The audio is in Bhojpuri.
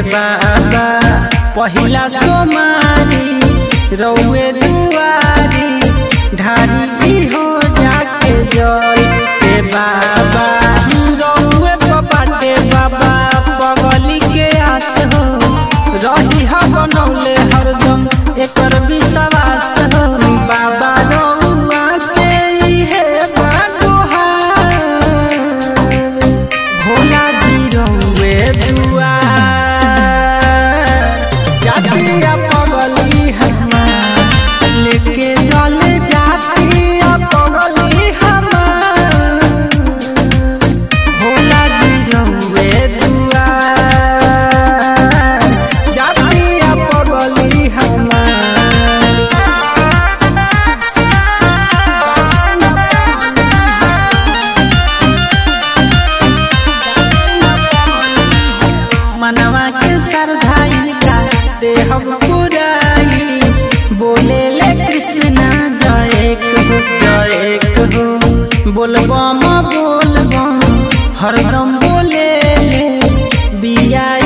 बाबा पहिला सोमारी रौए दुआरी ढारी इहो जाके जल के बाबा रौए बाटे बाबा बगली के आस हो रही हा बनौले हरदम एकर विश्वास हो बाबा रौआ से इहे बादुहार भोला जी रौए दुआर जातिया पगली हमार लेके जल जातिया पगली हमार भोला जी रौए दुआर जातिया पगली हमार मनवा के श्रद्धा इनका देहब पुराई बोले ले कृष्णा जय हो जय हो बोलबम बोलबम हरदम बोले ले बिया